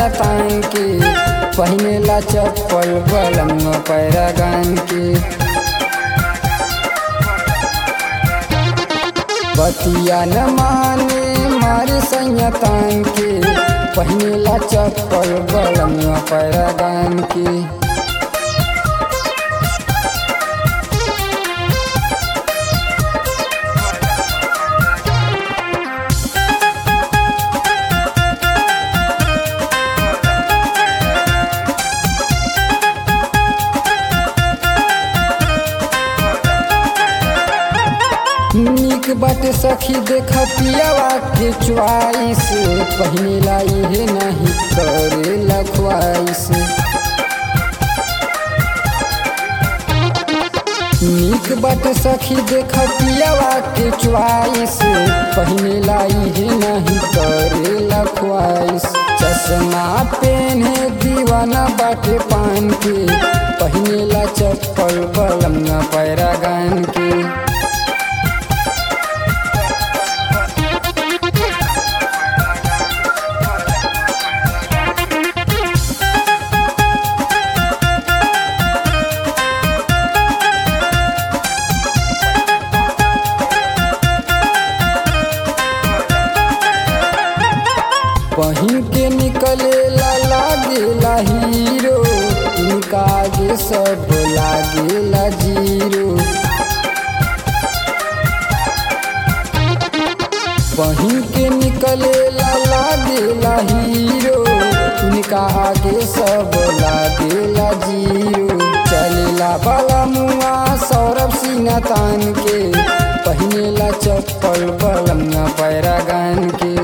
तान के पहिनेला चप्पल बलम पैरागान के बतिया न माने मारे सैया तान के पहिनेला चप्पल बलम पैरागान के निक बाटे सखी देख पियावा के च्वाइस पहिनेला इहे नहीं करेला ख्वाइस निक बाटे सखी देख पियावा के च्वाइस पहिनेला इहे नहीं करेला ख्वाइस चश्मा पेने दीवाना बाटे पान के पहिनेला चप्पल बलम पैरागान के पहिन के निकले ला लागेला हीरो इनका आगे सब लागेला जीरो पहिन के निकले ला लागेला हीरो इनका आगे सब लागेला जीरो चलेला बाला मुआ सौरभ सिन्हा तान के पहिनेला चप्पल बलम पैरागान के